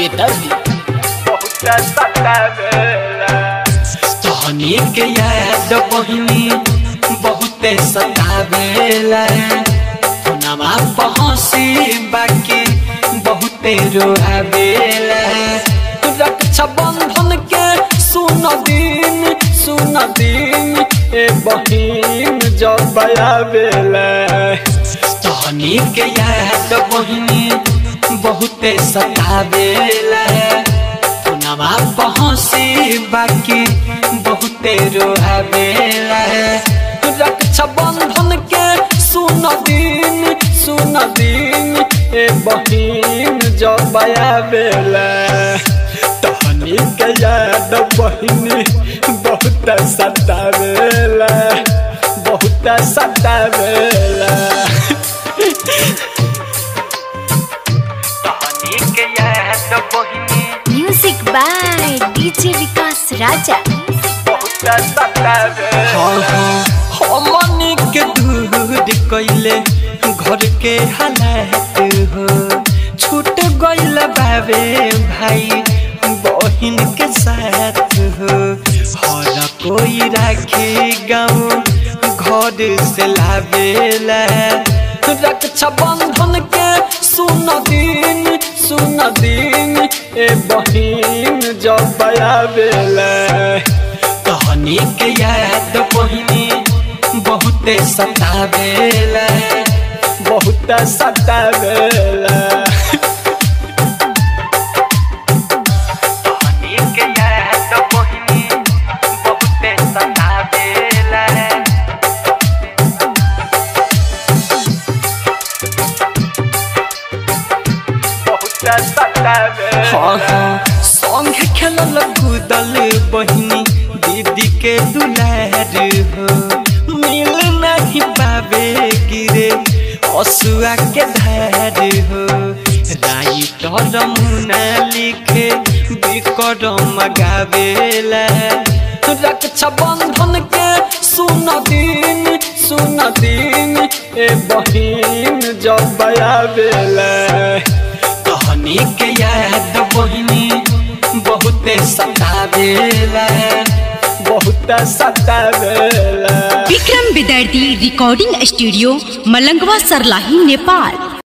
बेदर्दी बहुत सतावेला तहनी के याद बहिनी बहुते सतावेला नवा पहुँची बाकी बहुते रोआवेला रक्षा बंधन के सुन दिन सुन दिन ए बहिन जब आवेला तहनी के याद बहिनी बहुते सतावेला नवा पहुँची बाकी बहुते रोआवेला रक्षा बंधन के सुन दिन सुन दिन ए बहिन जब आवेला तहनी के याद बहिनी बहुत सतावेला बहुत सतावेला तहनी के याद बहिनी music by DJ Vikas Raja बहुत सतावेला हाँ हाँ हमनी के दूर कैले घर के हालात हो छूट गइल बाबे भाई बहिन के साथ हो हर कोई राखी गाँव घर से लावेला रक्षा बंधन के सुन दिन सुन दिन ए बहिन जब आवेला कहानी के याद बहिनी बहुते सतावेला बहुत सतावेला कहानी के याद बहिनी बहुते सतावेला बहुत सतावेला हाँ हाँ संग खेलल कूदल बहिनी दीदी के दुलार हो मिल नहीं पावे गिरे असुआ के धार हो राइटर मुना लिखे विक्रम गावेला रक्षा बंधन के सुन दिन सुन दिन ए बहिन जब आवेला कहानी के याद बहिनी बहुते सतावेला बहुत सतावेला विक्रम विदर्दी रिकॉर्डिंग स्टूडियो मलंगवा सरलाही नेपाल